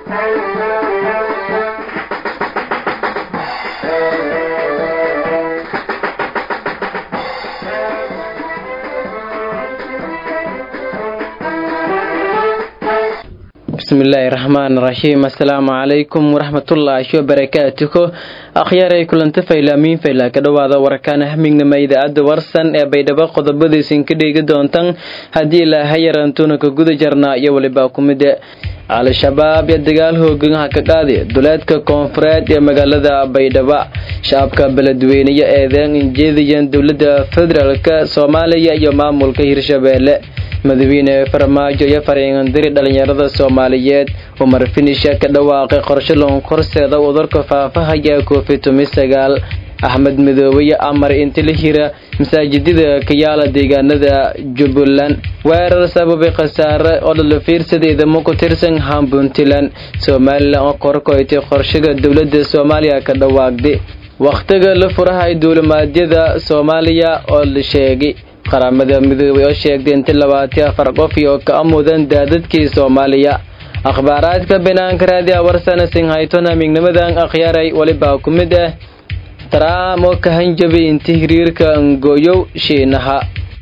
bismillaahi raxmaan raxiim assalaamu calaykum waraxmatullaahi wabarakaatuhu akhyaray kulanta faylaamiin faylaa ka dhowaada warkaan hamignama idaacadda warsan ee baydhabo qodobadiisin ka dheegi doontan haddii ilaaha yarantuuna ka guda jarnaa iyo welibaa ku mide al-shabaab iyo dagaal hooganha ka qaadi duleedka koonfureed ee magaalada baydhabo shacabka beledweyneyo eedeen injeediyan dowladda federaalk soomaaliya iyo maamulka hirshabeelle madaxweyne farmaajo iyo fariingandiri dhalinyarada soomaaliyeed umar finisha ka dhawaaqay qorshe loon korseeda udurka faafahaya covid tumi sagaal axmed midoobe amar inti la hira masaajidada kayaala deegaanada jubbaland weerar sababay khasaare oo dhalo fiirsada idamo ku tirsan hampuntland somalilan oo korkoytay qorshaga dowladda soomaaliya ka dhawaaqday wakhtiga la furahay duulimaadyada soomaaliya oo la sheegay qaramada midoobay oo sheegtay inti labaati afar qof iyo ka amudan daadadkii soomaaliya akhbaaraadka banaanka raadiya warsana singhaytona mignamadan akhyaaray walibaa ku mid ah taraam oo ka hanjabay inti hiriirka angooyow shiinaha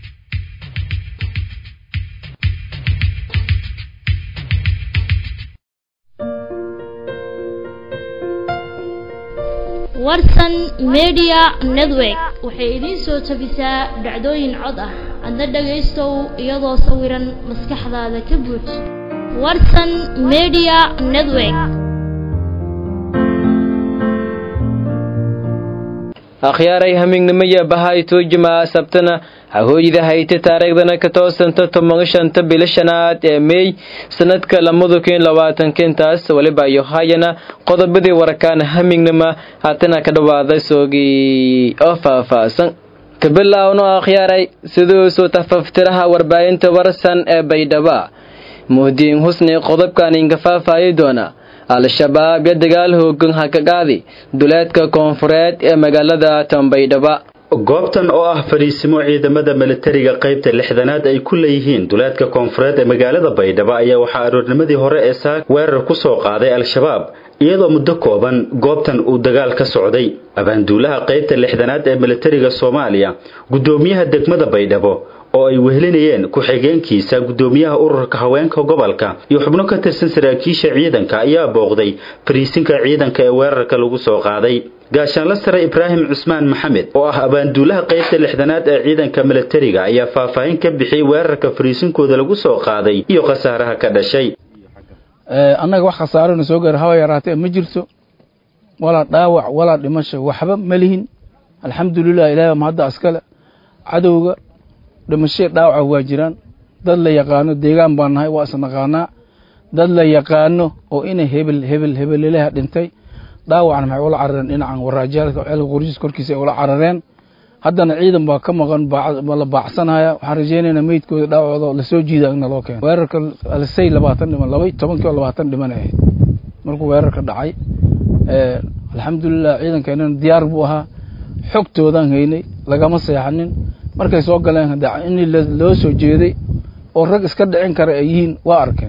warsan media network waxay idiin soo tabisaa dhacdooyin cod ah adna dhagaystow iyadoo sawiran maskaxdaada ka buuj warsan media network akhyaaray hamignimaya bahay tuujimaa sabtana hahooyda hayta taariikhdana ka toosanta toban shanta bilo shanaad ee meey sanadka lamada kun labaatanka intaas weliba iyo hayana qodobadii warkaan hamignima haatana ka dhawaada soogii oo faahfaahsan kabilaawno akhyaaray siduusuu tafaftiraha warbaahinta warsan ee baydhaba muhdiin husni qodobkan inka faahfaayi doona al-shabaab iyo dagaal hoogan ha ka qaadi duleedka koonfureed ee magaalada tanbaydhaba goobtan oo ah fadhiisimo ciidamada milatariga qaybta lixdanaad ay ku leeyihiin duleedka koonfureed ee magaalada baydhabo ayaa waxaa aroornimadii hore ee saak weerar ku soo qaaday al-shabaab iyadoo muddo kooban goobtan uu dagaal ka socday abaanduulaha qaybta lixdanaad ee milatariga soomaaliya guddoomiyaha degmada baydhabo oo ay wehelinayeen ku-xigeenkiisa guddoomiyaha ururka haweenka gobolka iyo xubno ka tirsan saraakiisha ciidanka ayaa booqday fariisinka ciidanka ee weerarka lagu soo qaaday gaashaanla sare ibraahim cusmaan maxamed oo ah abaanduulaha qaybta lixdanaad ee ciidanka milatariga ayaa faahfaahin ka bixiyey weerarka fariisinkooda lagu soo qaaday iyo khasaaraha ka dhashay annaga wax khasaarona soo gaar haba yaraatee ma jirto walaa dhaawac walaa dhimasho waxba ma lihin alxamdulilah ilahi baa mahadda askale cadowga dhimashee dhaawaca waa jiraan dad la yaqaano deegaan baan nahay waa isnaqaanaa dad la yaqaano oo inay hebel hebel hebelelaha dhintay dhaawacna maxay ula carareen dhinacan waraajaalka ceelka qoryiis korkiisa ay ula carareen haddana ciidan baa ka maqan la baacsanaya waxaan rajeynaynaa meydkooda dhaawacooda lasoo jiida in naloo keeno weerarka alsay labaatan dhiman laba tobankii oo labaatan dhiman ahayd markuu weerarka dhacay alxamdulilah ciidankeenana diyaar buu ahaa xogtoodaan haynay lagama seexanin markay soo galeen in loo soo jeeday oo rag iska dhicin kara ay yihiin waa arkeen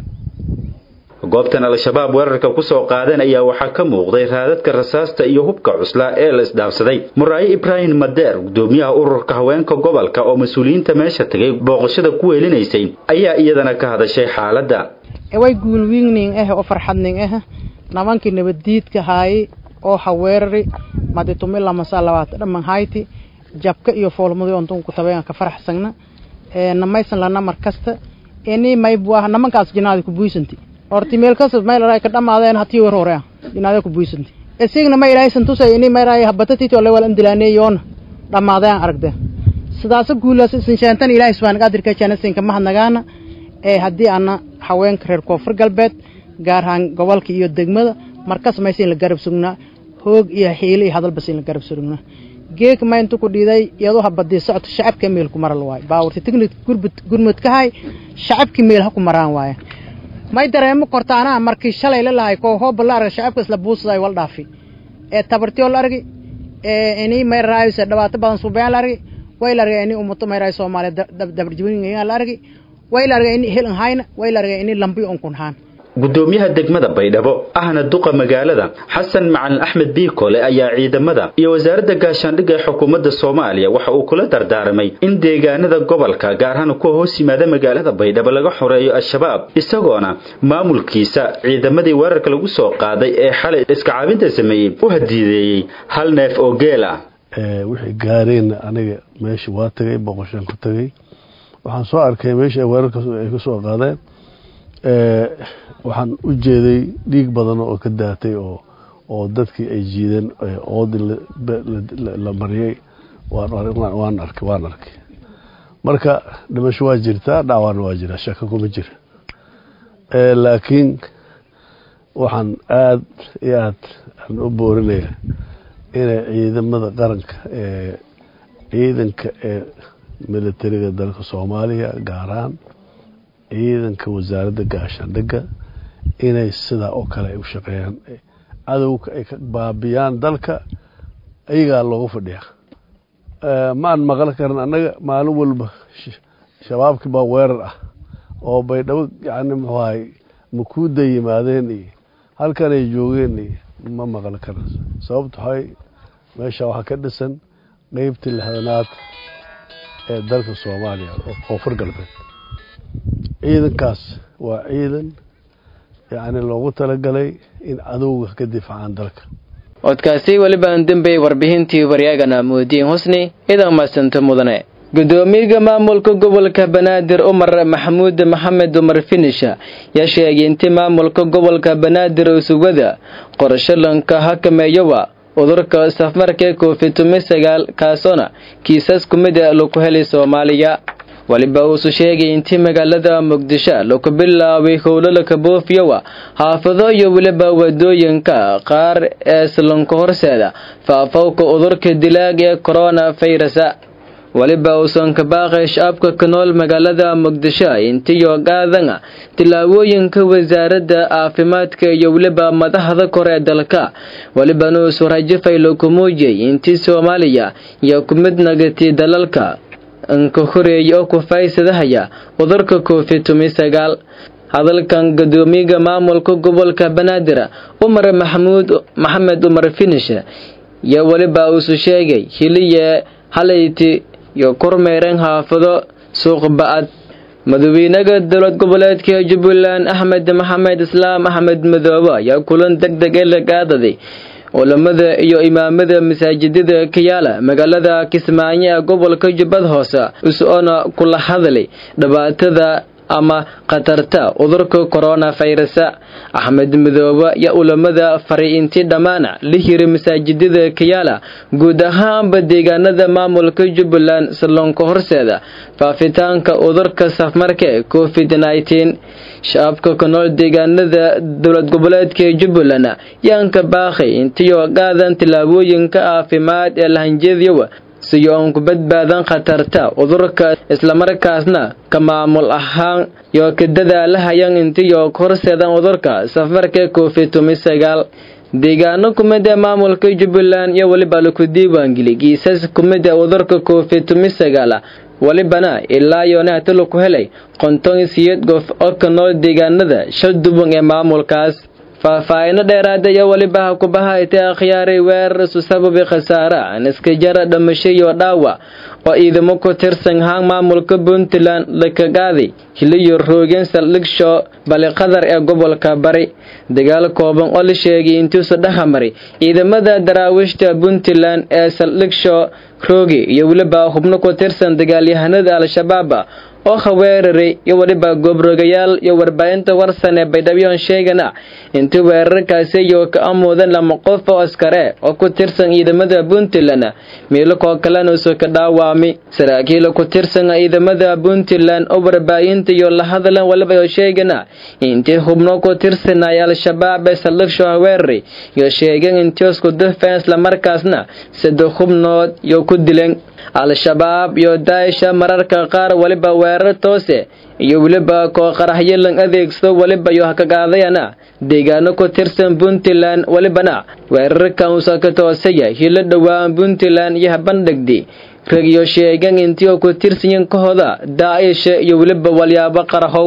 goobtan al-shabaab weerarka ku soo qaadeen ayaa waxaa ka muuqday raadadka rasaasta iyo hubka cuslaa ee la isdhaafsaday muraayo ibraahim madeer guddoomiyaha ururka haweenka gobolka oo mas-uuliyiinta meesha tagay booqashada ku weelinaysay ayaa iyadana ka hadashay xaaladda way guulwiigning ah oo farxadning ah nimankii nabaddiidka haayay oo haweerari maditumilamasaa labaata dhaman hayti jabka iyo foolmadi ontun ku tabeyan ka faraxsagna namaysan lana mar kasta ini maybu ah namankaas jinaada ku buisanti horti meel kasta maylaray ka dhamaadeen hatii war hore ah jinaada ku buisanti isigna ma ilaahay santusay ini mayray habatatiti ole wal indilaanay yoona dhamaadeen aragde sidaas guulaas isinshaantan ilaahay subhanahu qadirka janasinka mahadnagaana ee haddii ana haweenka reer koonfur galbeed gaar ahaan gobolka iyo degmada markas maysan la garab sugnaa hoog iyo xiilo iyo hadalbas in la garab sugnaa geek ma intu ku dhiiday iyadoo habadii socto shacabka meel ku maral waaye baawarti tignik gurbud gurmud ka hay shacabki meel ha ku maraan waaye may dareemo kortaana markii shalay la lahay koo hooba la arga shacabka isla buusaday wal dhaafi ee tabartiyo la argi ee inii may raayse dhibaato badan suubeen la argi way la argay inii ummato may raay soomaaliya dabarjibin la argi way la argay inii helan hayna way la argay inii lambi on kun haan gudoomiyaha degmada baydhabo ahna duqa magaalada xasan macalin axmed biikole ayaa ciidamada iyo wasaaradda gaashaandhigga ee xukuumadda soomaaliya waxa uu kula dardaaramay in deegaanada gobolka gaar ahaan kuwa hoos yimaada magaalada baydhabo laga xoreeyo al-shabaab isagoona maamulkiisa ciidamadii weerarka lagu soo qaaday ee xalay iskacaabinta sameeyey u hadiideeyey hal neef oo geel ah wixii gaareenna aniga meesha waa tagay boqoshaan ku tagay waxaan soo arkay meesha ay weerarka ay ka soo qaadeen waxaan u jeeday dhiig badan oo ka daatay oo oo dadkii ay jiideen oodii la mariyey waan arkay waan arkay marka dhimasho waa jirtaa dhacwaana waa jiraa shaka kuma jira laakiin waxaan aada iyo aad aan u boorinaya inay ciidamada qaranka ee ciidanka ee militariga dalka soomaaliya gaar ahaan ciidanka wasaaradda gaashaandhigga inay sidaa oo kale ay u shaqeeyaan cadowga ay ka baabiyaan dalka ayagaa loogu fadhiyaa maan maqli karin annaga maalin walba shabaabkii baa weerar ah oo baydhabo yani muxuu ahay makuuda yimaadeen iyo halkan ay joogeen iyo ma maqli karin sababto waxay meesha waxaa ka dhisan qeybtii lixdanaad ee dalka soomaaliya oo koonfur galbeed ciidankaas waa ciidan yacni loogu talagalay in cadowga ka difaacaan dalka codkaasi welibaan dembey warbixintii waryaagana moodiin husni idan maasanta mudane gudoomiyaga maamulka gobolka banaadir umar maxamuud maxamed umar finisha yaa sheegay intii maamulka gobolka banaadir oo sugada qorshalanka hakameeyowa cudurka safmarka covid tumi sagaal kaasoona kiisas kumida laku helay soomaaliya weliba uusu sheegay intii magaalada muqdisho laku bilaabay howlalaka boofiyowa xaafado iyo weliba wadooyinka qaar ee islanka horseeda faafowka cudurka dilaag ee corona virusa weliba uusan ka baaqay shacabka ka nool magaalada muqdisho intiyo qaadana tillaabooyinka wasaaradda caafimaadka iyo weliba madaxda kore ee dalka welibana uusu rajafay laku muujiyay intii soomaaliya iyo ku mid nagatay dalalka anka horeeya oo ku faysadahaya cudurka covid tumi sagaal hadalkan gudoomiyaga maamulka gobolka banaadir umar maxamuud maxamed umar finish iyo weliba uusu sheegay hiliye halayti iyo kormeereen xaafado suuq ba-ad madaxweynaha dowlad goboleedka jubbaland axmed maxamed islaam axmed madoobe ayaa kulan deg deg ee la qaadaday culamada iyo imaamada masaajidada ka yaala magaalada kismaayo ee gobolka jubbad hoose is-oona kula hadlay dhibaatada ama khatarta cudurka corona virusa axmed madoobe iyo ulamada faray intii dhammaana la hiri masaajidada kayaala guud ahaanba deegaanada maamulka jubbaland salloonka horseeda faafitaanka cudurka safmarka ee covid nneteen shacabka ka nool deegaanada dowlad goboleedka jubbaland yaanka baaqay intiyo qaadan tillaabooyinka caafimaad ee lahanjeedyawa siyo aan ku badbaadan khatarta cudurka islamarkaasna ka maamul ahaan iyo ka dadaalahayaan intiyo ka horseedan cudurka safarka covid tumi sagaal deegaano kumid ee maamulka jubbaland iyo weliba laku diiwaangeli kiisas kumid ee cudurka covid tumi sagaal welibana ilaa yoonahata laku helay qonton siyeed gof oo ka nool deegaanada shal duban ee maamulkaas faahfaahino dheeraada iyo weliba ha kubaha itay akhyaaray weerar isu sababi khasaare aan iska jara dhamasho iyo dhaawac oo ciidamo ku tirsan haan maamulka puntland lakagaaday hiliyo roogeen saldhigsho bali qadar ee gobolka bari dagaal kooban oo la sheegay intiisu dhexamaray ciidamada daraawiishta puntland ee saldhigsho rooge iyo weliba xubno ku tirsan dagaalyahanada al-shabaab oo haweeraray iyo weliba goobrogayaal iyo warbaahinta warsan ee baydhaboon sheegana intii weerarkaasi iyo ka amuudan lama qof oo askare oo ku tirsan ciidamada puntland miilakoo kalena uso ka dhaawami saraakiila ku tirsan ciidamada puntland oo warbaahinta iyo la hadlan waliba oo sheegana intii xubno ku tirsanay al-shabaab ee saldhigsho haweeraray iyo sheegeen intii isku dufeen islamarkaasna saddex xubnood iyo ku dileen al-shabaab iyo daa'isha mararka qaar weliba weerar toose iyo weliba koo qaraxyo lan adeegsado weliba iyo hakagaadayana deegaano ku tirsan puntland welibana weerarkan uusa ka toosaya hilo dhowaan puntland iyo habandhigdi ragyo sheegan intii oo ku tirsanyin kahooda daa'isha iyo weliba walyaabo qarahow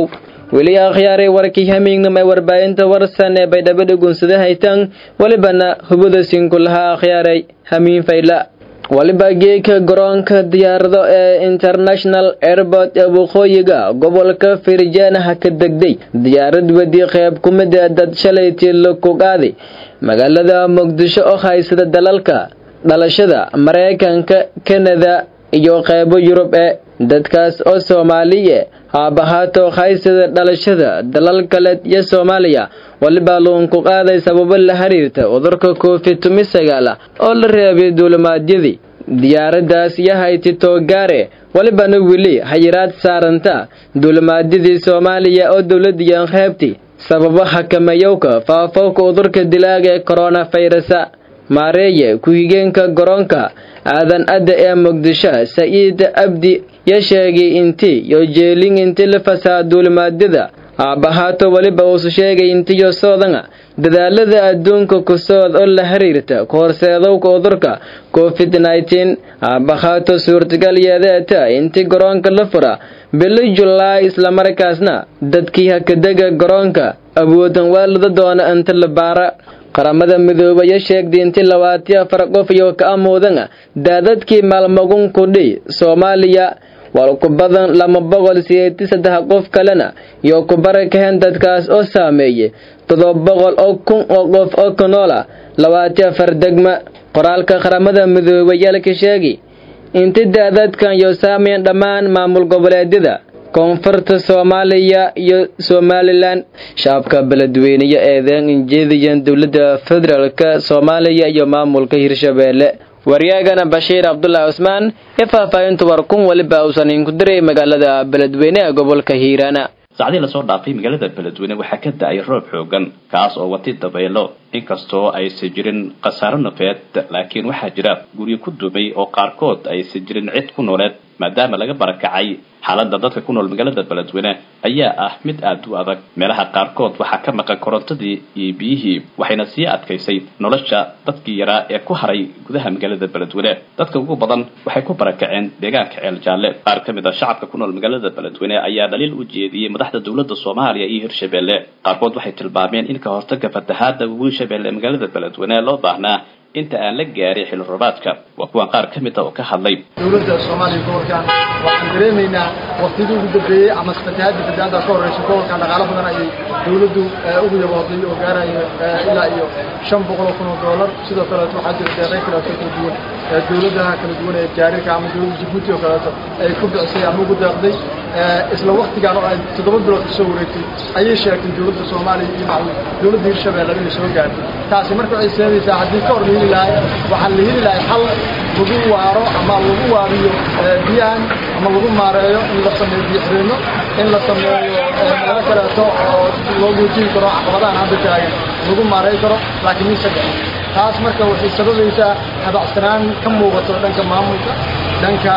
weli akhyaaray warkii hamiignamay warbaahinta warsan ee baydhabo dhugunsada haytaan welibana hubada sinku lahaa akhyaaray hamiin fayla waliba geeka garoonka diyaarado ee international airport ee waqooyiga gobolka firjaanaha ka degday diyaarad wedi qeyb kumida dad shalaytii la kugaaday magaalada muqdisho oo haysada dalalka dhalashada maraykanka kanada iyo qeybo yurub ee dadkaas oo soomaaliye haabahaato haysada dhalashada dalal kale iyo soomaaliya waliba luunku qaaday sababo la xiriirta cudurka covid tumi sagaala oo la reebay duulimaadyadii diyaaradaas iyo hayti toogaare walibana weli hayiraad saaranta duulimaadyadii soomaaliya oo dowladiyan qeybti sababo xakamayowka faafowka cudurka dilaaga ee koronafayrusa maareeye ku-xigeenka garoonka aadan adda ee muqdisho saciid abdi ya sheegay inti yo jeelin inti la fasaa duulimaadyada aabahaato weliba uusu sheegay intiyo soodanga dadaalada adduunka ku sood oo la xiriirta kahorseedowka cudurka covid nneteen aabahaato suurtagal yeedeeta inti garoonka la fura bili julaay islamarkaasna dadkii hakadega garoonka awoodan waalada doona inta la baara qaramada midoobaya sheegday inti labaatiyo afar qof iyo ka amuudanga daadadkii maalmagun kudhi soomaaliya waa ku badan lama boqol sideeti saddex qof kalena iyo ku barakaheen dadkaas oo saameeyey todoba boqol oo kun oo qof oo ka nool ah labaatiyo afar degma qoraalka qaramada midoobayaalka sheegi inti daadadkan iyo saameyn dhammaan maamul goboleedyada koonfurta soomaaliya iyo somalilan shacabka beledweyneyo eedeen injeediyan dowladda federaalk soomaaliya iyo maamulka hirshabeelle waryaagana bashiir cabdulaahi cusmaan ee faahfaahinta warkun weliba uusan inku diray magaalada beledweyne ee gobolka hiiraana saacdii lasoo dhaafay magaalada beledweyne waxaa ka da-ay roob xoogan kaas oo watay dabeelo inkastoo aysan jirin khasaaro nafeed laakiin waxaa jira guryo ku dumay oo qaarkood aysan jirin cid ku nooleed maadaama laga barakacay xaaladda dadka ku nool magaalada beledweyne ayaa ah mid aada u adag meelaha qaarkood waxaa ka maqan korontadii iyo biyihii waxayna sii adkaysay nolosha dadkii yaraa ee ku haray gudaha magaalada beledweyne dadka ugu badan waxay ku barakaceen deegaanka ceel jaalle qaar ka mid a shacabka ku nool magaalada beledweyne ayaa dhaliil u jeediyey madaxda dowladda soomaaliya iyo hirshabeelle qaarkood waxay tilmaameen in ka hortaga fatahaada wiil shabeelle ee magaalada beledweyne loo baahnaa inta aan la gaarin xilli roobaadka waa kuwan qaar ka mid a oo ka hadlay dowladda soomaaliya gobolkan waxaan dareemaynaa waktidii ugu dambeeyey ama fatahaadii fatahaada ka horreysay gobolkan dhaqaalo badan ayay dowladdu ugu yabooday oo gaaraya ilaa iyo shan boqol oo kun oo doolar sidoo kaleeto waxaa jira deeqay kaleeto kala duwan dowladaha kala duwan ee jaarirka ama dowladda jabuuti oo kaleeto ay ku bicisay ama ugu deeqday isla waktigaan oo ay toddoba bilood kasoo wareegtay ayay sheegtay dowladda soomaaliya iyo maclu dowladda hirshabeelle inay soo gaartay taasi marka waxay seenaysaa haddii ka hor la heli lahay waxaa la heli lahay hal lagu waaro ama lagu waabiyo biyahan ama lagu maareeyo in la sameeyo biyoxireenno in la sameeyo meelo kaleeto oo loo guujin karo caqabadahan hadda taagan lagu maareey karo laakiin mise dhicin taas marka waxay sababaysaa habacsanaan ka muuqato dhanka maamulka dhanka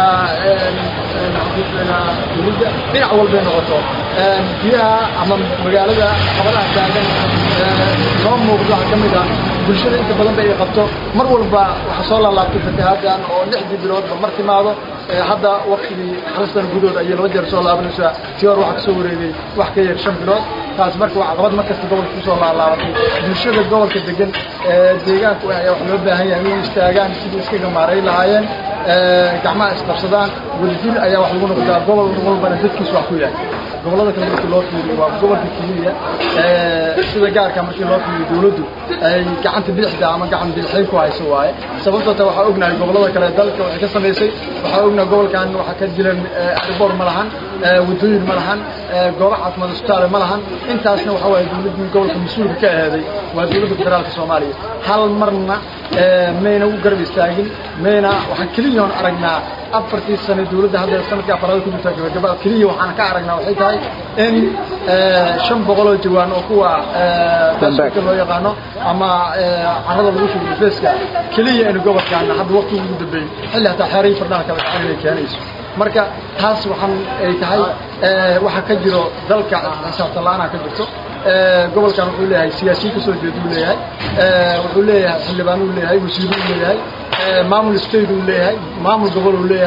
dowladda dhinac walbay noqoto biyaha ama magaalada caqabadaha taagan noo muuqdo waxaa ka mid ah bulshada inta badan ba ay qabto mar walba waxaa soo laalaabtay fatahaadan oo lixdii biloodba mar timaado hadda waktigii haristan gudood ayay laba jeer soo laabanaysaa tii hor waxaa kasoo wareegay wax ka yar shan bilood taas marka waa caqabad markasta gobolka kusoo laalaabatay bulshada gobolka degan deegaanku ayaa wax loo baahan yahay inay istaagaan sidii iskaga maaray lahaayeen gacmaha isqabsadaan wadajir ayaa wax lagu noqdaa gobol walbana dadkiisu wax ku yahay gobolada kale markii loo fiiriyo waa gobolka keliya sida gaarka markii loo fiiriyo dowladdu ay gacanta bidixda ama gacan bidixay ku hayso waaye sababtoo ta waxaa ognahay gobolada kale dalka waxay ka samaysay waxaa ognahay gobolkan waxaa ka jiran arbor ma lahan wadooyin ma lahan goobo caafimaad isbitaale ma lahan intaasna waxa waaye dowladdii gobolka mas-uulka ka aheeday waa dowladda federaalka soomaaliya hal marna mayna u garab istaagin mayna waxaan keliyaon aragnaa afartii sane dowladda hadda sanadka afaraad ku jirta gabagaba keliya waxaan ka aragnaa waxay tahay in shan boqoloo jawaan oo kuwa daska loo yaqaano ama carrada lagu shugo difeeska keliya in gobolkaana hadda waqti ugu dambeeyey xilli hataa xeeray fardhaha kala gacan inay keenayso marka taas waxaan ay tahay waxa ka jiro dalka xisaabtan la-aanaa ka jirto gobolkan wuxuu leeyahay siyaasiyiin kasoo jeeda uu leeyahay wuxuu leeyahay xildhibaan uu leeyahay wasiir uu leeyahay maamul state uu leeyahay maamul gobol uu leeyahay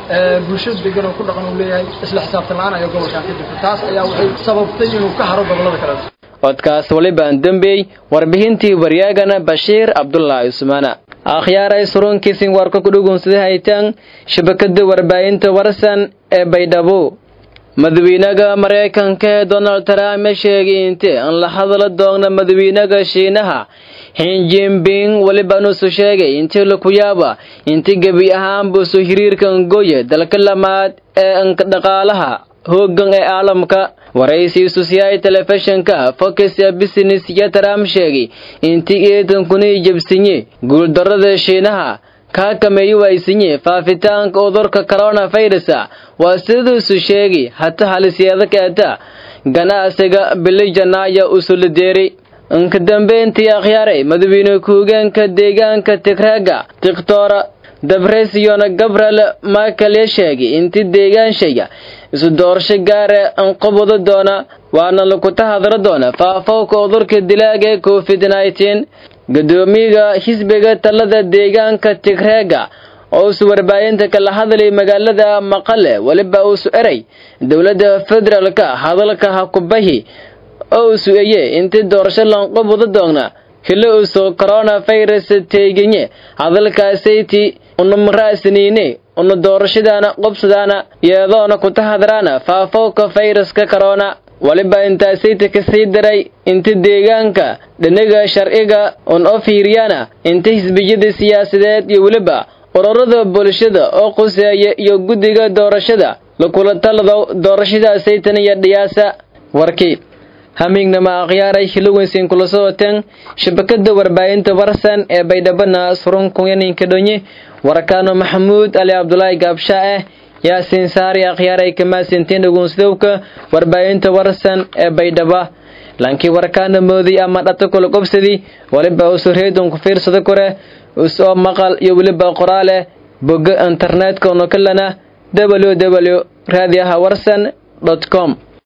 bulshada degan oo ku dhaqan uu leeyahay isla xisaabtan la-aan ayaa gobolkan ka jirta taas ayaa waxay sababtay inuu ka haro gobolada kale codkaas walibaan dembeey warbixintii waryaagana bashiir cabdulaahi usmaana akhyaaray surunkiisin warka ku dhugunsada haytaan shabakada warbaahinta warsan ee baydhabo madawiinaga maraykanka ee donald trump sheegay intee aan la hadla doogna madawiinaga shiinaha xinjimbing welibanuusu sheegay intii laku yaaba intii gebi ahaanbuusu hiriirka ngoye dalka lamaad ee dhaqaalaha hoogan ee caalamka waraysiisu siyaay telefishinka fox business iyo trump sheegay intii eedankuni jabsinye guuldarada shiinaha kaa kameeyi waysinye faafitaanka udurka coronavirus waa siduusu sheegay hata halisyeeda keeta ganacsiga bilijanaya usulideeri inka dambeyntii akhyaaray madawiine ku-hogeenka deegaanka tigraaga dictora dabresiyona gabriel michael ya sheegay intii deegaanshaya isu doorasho gaare anqabado doona waana lakuta hadra doona faafowka udurka dilaaga ee covid nneteen gadoomiyaga xisbiga talada deegaanka tigreega oo usu warbaahinta kala hadlay magaalada maqale weliba uusu eray dowladda federaalka hadalka hakubahi oo usu eye intii doorasho lanqabado doona hilo usu coronavirus teeginye hadalkaasayti unumraasniine una doorashadaana qobsadaana yeedoona kuta hadraana faafowka fayraska corona waliba intaasayta ka sii daray inta deegaanka dhinaga sharciga un oo fiiriyana inta xisbiyada siyaasadeed iyo weliba ururada bulshada oo quseeya iyo guddiga doorashada lakula talado doorashadaasaytan iyo dhiyaasa warkii hamiignama akhyaaray hilowensin kula socoteen shabakada warbaahinta warsan ee baydhabana surunkuyaninka dhonye warakaano maxamuud ali cabdulaahi gaabsha ah yaasiin saari akhyaaray kamaasintiin dhugunsidowka warbaahinta warsan ee baydhaba lankii warkaana moodiy ama dhata kula qobsadii waliba usu reedon ku fiirsada kore usoo maqal iyo weliba qoraaleh boga internetka unokalana www raadiyaha warsan com